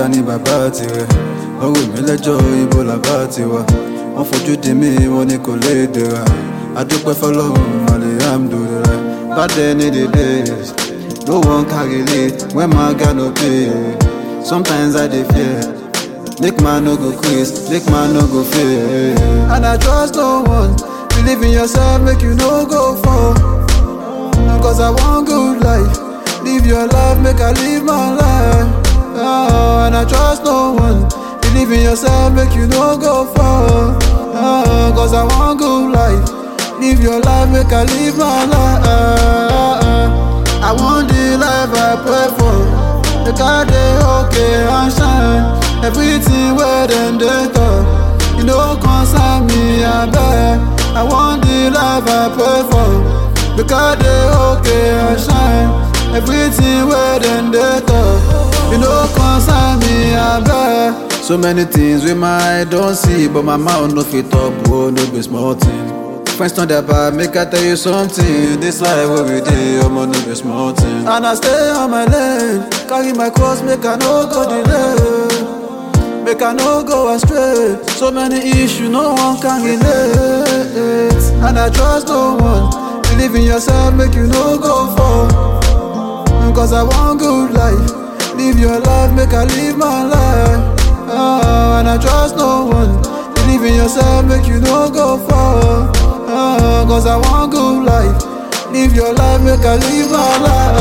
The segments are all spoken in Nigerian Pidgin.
ta ni bàbá tirẹ̀ wọ́n rò mí lẹ́jọ́ ibo làbá tiwa wọ́n fojú di mí wọ́n ní kò lè dèrà adúpẹ́ fọlọ́run alihamdulilayi bad day ní the days no one carry lead when man got no pay sometimes i dey fear make man no go quiz make man no go fail and i trust no one believe in yourself make you no go fall cause i want good life live your life make i live my life oh, and i trust no one believe in yourself make you no go fall oh, cause i want good life live your life make i live my life i want the life i pray for make i dey okay and shine everything wey dem dey talk e no concern me abeg i want the life i pray for make i dey okay and shine everything wey dem dey talk e no concern me abeg. so many things wey my eye don see but my mouth no fit talk o no be small thing. friends turn their back make i tell you something this life wey we dey omo no be small thing. and i stay on my lane carry my cross make i no go delay. make i no go astray so many issues no one can relate and i trust no one believe in yourself make you no go fall cause i want good life live your life make i live my life oh, and i trust no one believe in yourself make you no go fall oh, cause i want good life live your life make i live my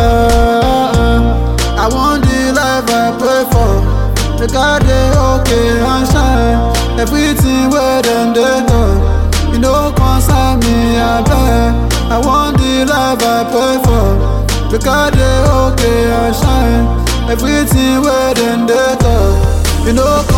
life i want the life i pray for make I dey okay and shine everything wey dem dey talk e no concern me abeg I want the life I pray for make I dey okay and shine everything wey dem dey talk e no